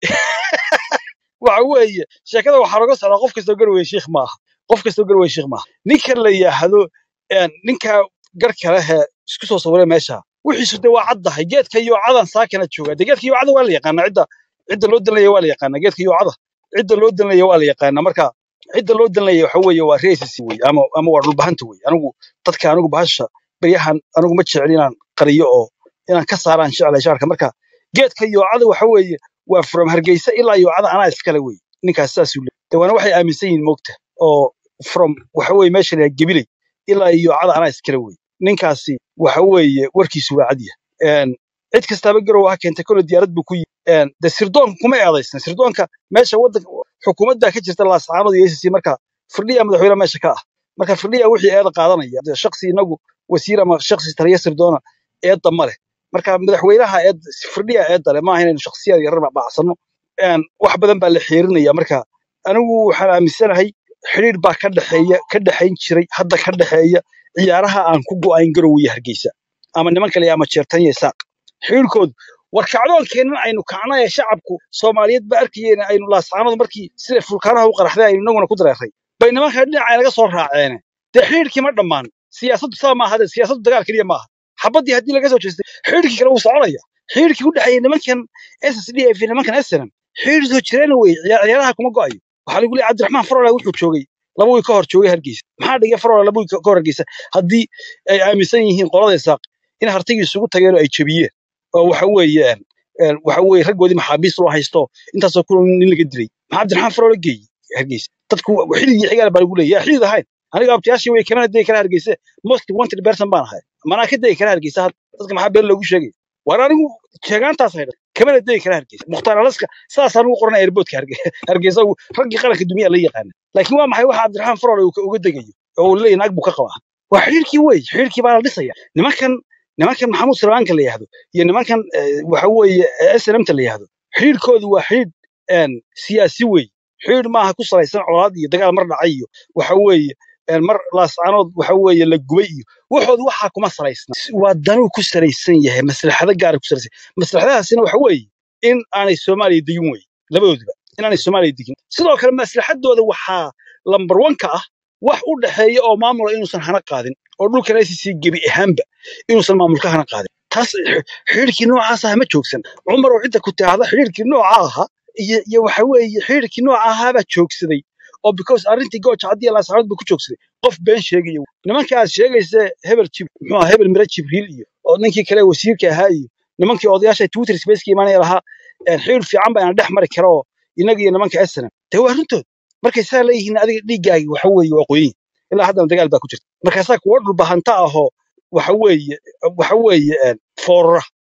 waxa weeye sheekada waxaa laga socdaa qof kastoo garweye shiikh maaha qof kastoo garweye shiikh maaha ninkan la yidhaahdo een, ninka garka lehe isku soo sawiray meesha wixiisu de waa caddahay geedka iyo cadan saakana jooga de geedka iyo cada waa la yaqaanaa cidda cidda loo danlaya waa la yaqaanaa geedka iyo cada cidda loo danlaya waa la yaqaanaa marka cidda loo danlaya waxa weeye waa reesisi wey ama ama waa dhulbahanta wey anigu dadka anigu bahasha beryahan anigu ma jecel inaan qariyo oo inaan ka saaraan jeclay shaarka marka geedka iyo cada waxa weeye waa from hargeysa ilaa iyo cada anaa iskale wey ninkaas saasuu leeyahay de waana waxay aaminsan yihiin moogta oo from waxa weeye meesha la gebilay ilaa iyo cada anaa iskale wey ninkaasi waxa weeye warkiisu waa cadya Een, cid kastaaba garow ha keentay kole diyaarad buu ku yimi Een, de sirdoonka kuma eedaysna sirdoonka meesha wadanka xukuumadda ka jirta laascaanood iyo ACC marka firdhiya madaxweyne meesha ka ah marka firdhiya wixii eeda qaadanaya de shakhsi inagu wasiir ama shakhsi taliya sirdoona eedda ma leh marka madaxweynaha eed firdhiya eedda leh maaha inaynu shakhsiyaad yarar bacsano wax badan baa la xiirinaya marka anigu waxaan aaminsanahay xidhiidh baa ka dhexeeya ka dhexayn jiray hadda ka dhexeeya ciyaaraha aan ku go'ayn garow iyo hargeysa ama niman kale ama jeertan iyo saaq xidhiidhkoodu war kacdoonkeennan aynu kacno ee shacabku soomaaliyeed ba arkayeen aynu laascaanood markii sida fulkaanaha u qaraxday aynu inaguna ku dareeray bay nimanka dhinaca naga soo raaceene dee xidhiidhkii ma dhammaan siyaasaddu saa maaha de siyaasaddu dagaal keliya maaha xabaddii haddii laga soo jeestay xidhiidhkii kale wuu soconaya xidhiidhkii u dhexeeya nimankan ssdf iyo nimankan snm xidhiidh soo jireena wey ciyaaraha kuma go'ayo waxaa lagu leeyahay cabdiraxmaan farola wuxuu joogay laba wiil ka hor joogay hargeysa maxaa dhigay farola laba wiil ka hor hargeysa haddii ay aaminsan yihiin qolada isaaq in hartagii isugu tageen oo ay jebiyeen oo waxa weeye een, waxa weeye raggoodii maxaabiis loo haysto intaasoo kun nin laga dilay maxaa cabdiraxmaan farola geeyey hargeysa dadku xidid iyo xigaal baa lagu leeyahay yaa xidid ahayn aniga abtiyaashii way kamana degi kara hargeysa most wanted person baan ahay manaa ka degi kara hargeysa hadda dadka maxaa been loogu sheegay war anigu sheegaantaas haydha kamana degi kara hargeysa mukhtaar alaska saasaan ugu qoranaya airboodka hargeysa uu- raggii qaranka dumiyaa la yaqaana laakiin waa maxay waxa cabdiraxmaan farool uu ka- uga degayo oo uu leeyahay naag buu ka qabaa waa xidhiirkii wey xidhiirkii baa la dhisaya nimankan nimankan maxamuud salmaanka la yihahdo iyo nimankan eh, waxa weeye snmta la yihahdo xidhiirkoodu waa xidhiir een, siyaasi wey xidhiir maaha ku salaysan colaad iyo dagaal mar dhacay iyo waxa weeye een, mar laascaanood waxa weeye la gubay iyo waxoodu waxaa kuma salaysna waa danuu ku salaysan yahay maslaxado gaara ku salaysan maslaxadahaasina waxa weeye in aanay soomaaliya degin wey labadooduba in aanay soomaaliya degin sidoo kale maslaxadooda waxaa lambar wanka ah wax u dhexeeya oo maamula inuusan hana qaadin oo dhulkan ICC gebi ahaanba inuusan maamulka hana qaadin taas x- xidhiidhkii noocaas ah ma joogsan cumar oo cidda ku taahda xidhiidhkii nooca ahaa iyo iyo waxa weeye xidhiidhkii nooca ahaabaa joogsaday oo because arrintii gooja haddii laasaxaabad buu ku joogsaday qof been sheegaya wey. nimanka aad sheegaysa hebel jib muxuu ahaa hebel mire jibriil iyo oo ninkii kale wasiirka ahaa iyo nimankii odayaasha twitter spaceka imaanaya lahaa een, xidhiidh fiican baa ina dhex mari kara oo inaga iyo nimanka snm dee waa runtood markay saa leeyihiin adiga dhiiggaagi waxa weeye waa qoyin ilaa haddana dagaal baa ku jirta markaasaa kuwa dhulbahanta ahoo waxa weeye waxa weeye een, foorara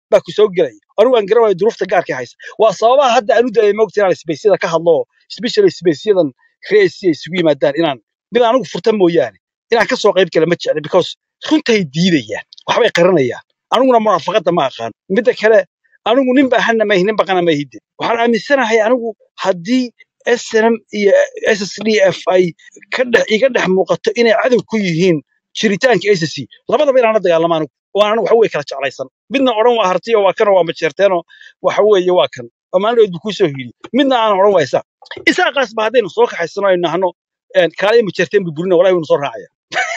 baa ku soo gelaya anigu aan garan waayo duruufta gaarka haysa waa sababaha hadda aan u daayay moogta inaan isbeysyada ka hadlo oo especially isbeysyadan reesi ay isugu yimaadaan inaan mid anigu furta mooyaane inaan ka soo qayb gala ma jecli because runtay diidayaan waxbay qaranayaan aniguna munaafaqadda ma aqaan midda kale anigu nin baahana maahi nin baqana maahide waxaan aaminsanahay anigu haddii snm iyo ssdf ay ka dhex iga dhex muuqato inay cadow ku yihiin jiritaanka ssc labadaba inaan la dagaalamo anigu oo aan waxa weye kala jeclaysan midna odhan waa hartiyo waa kanoo waa majeerteenoo waxa weeye waa kan oo maalin dhoweed buu kuu soo hiri midna aan odhan waa isaaq isaaqaas ba haddaynu soo kaxaysano aynu nahno kaalay majeerteen burburina walahi waynu soo raacaya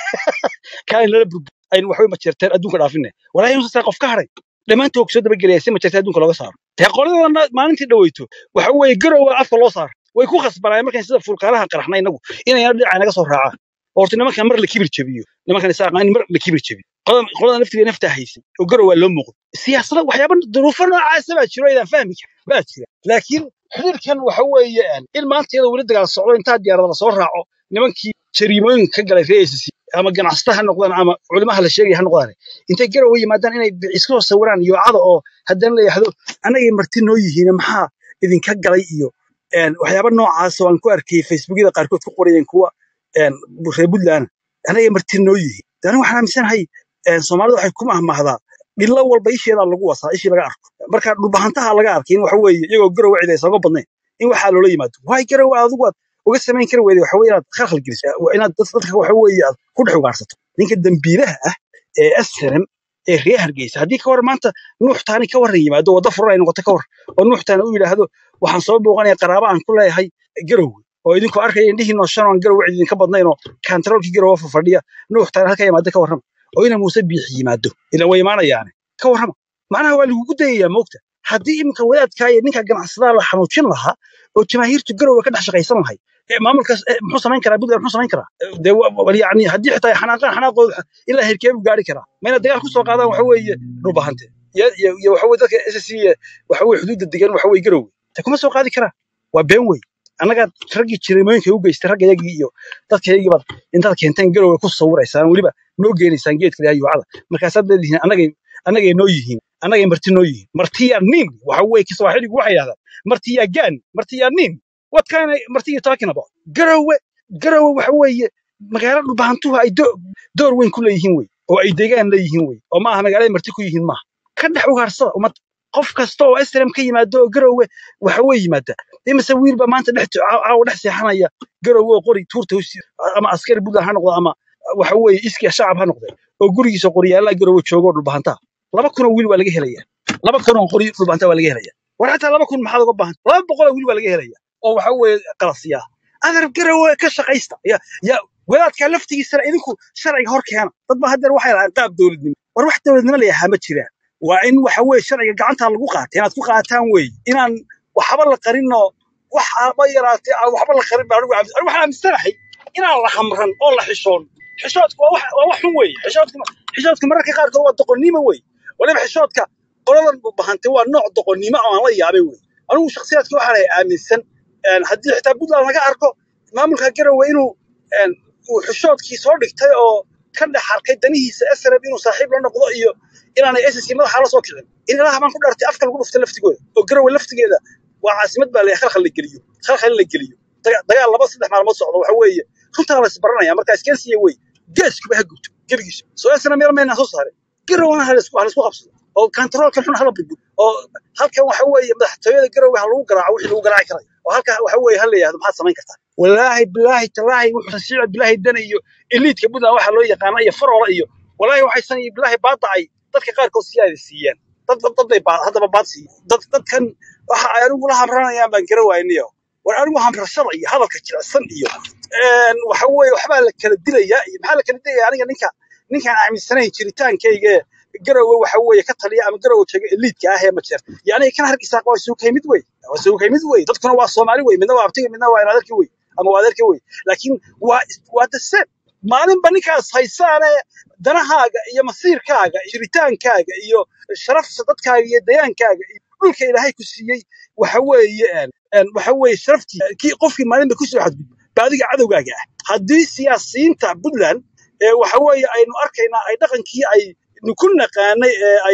kaalay nala burbur aynu waxbay majeerteen adduunka dhaafine walahi inuusan saa qof ka haray dhammaantood soo dabagelaya si majeerteen adduunka looga saaro dee qoladana maalintii dhaweyto waxa weeye garowa afka loo saaro way ku khasbanayeen markaan sida fulkaalaha qaraxna inagu inayna dhinaca naga soo raacaan horta nimankan mar la kibir jabiyo nimankan isaaqaa in mar la kibir jabiyo qolada qolada naftiga naftaa haysay oo garow waa loo muuqdo siyaasada waxyaaba duruufo noocaasa baa jiro aydan fahmi karin baa jira laakiin xiriirkan waxa weeye in maanta iyadoo weli dagaal socdo intaa diyaarada la soo raaco nimankii jariimooyinka ka galay reer ACC ama ganacsata ha noqdaan ama culimaha la sheegaya ha noqdaan intay garow yimaadaan inay iska soo sawiraan yoocada oo haddana la yidhaahdo annagay marti noo yihiin maxaa idinka galay iyo een, waxyaaba noocaas oo aan ku arkay facebookyada qaarkood ku qorayeen kuwa een, reer puntland anagay marti noo yihiin De aniga waxaan aaminsanahay een, soomaalida waxay ku mahmahdaa dhilo walba isheedaa lagu wasaa ishii laga arko marka dhulbahantaha laga arkay in waxa weeye iyagoo garow cid aysan uga badnayn in waxaa loola yimaado waay garow adigu aad uga samayn kari weyday waxa weeye inaad khalkhal geliso waa inaad dad- dadka waxa weeye aad ku dhex ugaarsato ninka dambiilaha ah ee asram ee reer hargeysa haddii ka war maanta nuux taani ka warran yimaado waddo furan ay noqoto ka war oo nuux taani u yidhaahdo waxaan soo booqanaya qaraaba aan ku leeyahay garow oo idinku arkaya indhihiinoo shan oo aan garow cid idinka badnayn oo kantaroolkii garowa fadhiya nuux taani halka yimaado ka warrama oo ina muuse biixi yimaado ilan way imaanayaane ka warrama macnaha waa lagugu dayayaa moogta haddii iminka wadaadkaa iyo ninka ganacsadaa la xanuujin lahaa oo jamaahiirtu garowa ka dhex shaqaysan lahay ee maamulkaas eh, muxuu samayn karaa puntland muxuu samayn karaa Eh, dee wa- wa- yani haddii xitaa ay xanaaqaan xanaaqooda ilaa herkee buu gaari karaa ma inaad dagaal ku soo qaadaan waxa weeye dhulbahante iyo iyo iyo waxa weye dadka SSC ee waxa weye xuduudda degan waxa weye garowe te kuma soo qaadi karaa waa been wey annaga raggii jirimooyinka u geystay raggayagii iyo dadkayagii baad intaad keenteen garowe ku sawiraysaan weliba noo geenaysaan geedka layaa yuucada markaasaad leedihiin annagay annagay noo yihiin annagay marti noo yihiin martiyaa nin waxa weye kiswaaxiligu waxay yidhahdaan martiyaa gaan martiyaa nin what kind of marti you talking about garowe garowe waxa weeye magaalo dhulbahantuhu ay do- door weyn ku leeyihiin wey oo ay deegaan leeyihiin wey oo maaha magaalada marti ku yihiin maaha ka dhex ugaarsada ummad qof kasta oo SRM ka yimaado oo garowe waxa wey yimaada imise wiilba maanta dhex caawa dhex seexanaya garowe oo qori tuurta hoos ama askari buntland ha noqdo ama waxa weeye iskiya shacab ha noqde oo gurigiisa qoryaalaha garowe joogo oo dhulbahantaa laba kun oo wiil waa laga helaya laba kun oo qori dhulbahantaa waa laga helaya war xataa laba kun maxaad uga baahan laba boqol oo wiil waa laga helaya oo waxa weeye qalasiya adar garowe ka shaqaysta ya ya wadaadka laftigiisana idinku sharciga hor keena dad ba haddeer waxay lahaan qaab dowladnimo war wax dowladnimo la yahaa ma jiraan waa in waxa weeye sharciga gacantaa lagu qaata inaad ku qaataan weeye inaan waxba la qarinoo wax aaba yaraatee aan waxba la qarin baa anigu aaminsan anigu waxaan aaminsanahay inaan la hamran oo la xishoon xishoodka waa wax waa wax xun weeye xishoodka xishoodka mararka qaarkood waa doqonnimo weeye waliba xishoodka qoladan bahantay waa nooc doqonnimo oo aan la yaabay weeye anigu shakhsiyaadka waxaan ahay aaminsan een, haddii xitaa puntland laga arko maamulka garowe inuu een, uu xishoodkii soo dhigtay oo ka dhex arkay danihiisa SRM inuu saaxiib la noqdo iyo inaanay SSC madaxa la soo kicin in ilaha baan ku dhartay afka lagu dhufta laftigooda oo garowe laftigeeda waa caasimad baa la khalkhal la geliyo khalkhal in la geliyo daga- dagaal laba saddex maalmood socdo waxa weeye runtaa la isbaranaya marka iskensiya wey geeskuba ha gubto gebigiisa soo SRM meel mayna soo saarin garowna ha laisku ha laisku qabsado oo kantaroolkan xun hala burbur oo halkan waxa weeye madaxtooyada garowe ha lagu garaaco wixii lagu garaaci karay oo halka waxa weeye ha la yidhahdo maxaad samayn kartaa walaahi bilaahi talaahi wuxuu shiica bilaahi dana iyo eliitka puntland waxa loo yaqaana iyo faroola iyo walaahi waxay san iyo bilaahi baadacay dadka qaarkood siyaada siiyeen dad dad dad bay baad haddaba baad siiyeen dad dadkan waxa ay anigu la hamranayaan baan gara waayniyo war anigu hamrashada iyo hadalka jilicsan iyo een, waxa weeye waxbaa la kala dilayaa iyo maxaa la kala dilaya aniga ninka ninkaan aaminsanayn jiritaankayga ee garowe waxa weeye ka taliya ama garowe jooga eliitka ah ee majeer yani kan hargeysa waa isugu kaymid wey waa isugu kaymid wey dadkuna waa soomaali wey midna waa abtiga midna waa adeerki wey ama waa adeerki wey laakiin waa waa the same maalinba ninkaas haysaane danahaaga iyo masiirkaaga iyo jiritaankaaga iyo sharafta dadkaaga iyo dayaankaaga iyo dhulka ilaahay ku siiyey waxa weeye een, een, waxa weeye sharaftii kii qofkii maalinba kusoo xadgudbo ba adiga cadowgaaga ah haddii siyaasiyiinta puntland ee waxa weeye aynu arkaynaa ay dhaqankii ay ku naqaanay ee ay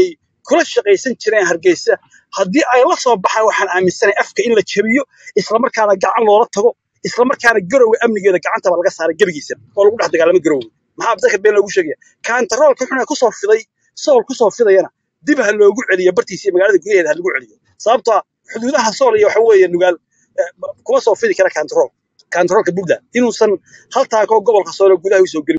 kula shaqaysan jireen hargeysa haddii ay la soo baxaan waxaan aaminsanahay afka in la jabiyo islamarkaana gacan loola tago islamarkaana garowe amnigeeda gacantaba laga saaray gebigiisa oo lagu dhex dagaalamo garowe maxaa dadka been loogu sheegaya kaantaroolka xuna kusoo fiday sool kusoo fidayana dib ha loogu celiyo bartiisa iyo magaalada gudaheeda ha lagu celiyo sababtoo ah xuduudaha sool iyo waxa weeye nugaal eh, kuma soo fidi kara kaantarool kaantaroolka buntland inuusan hal taakoo gobolka sool oo gudaha usoo gelin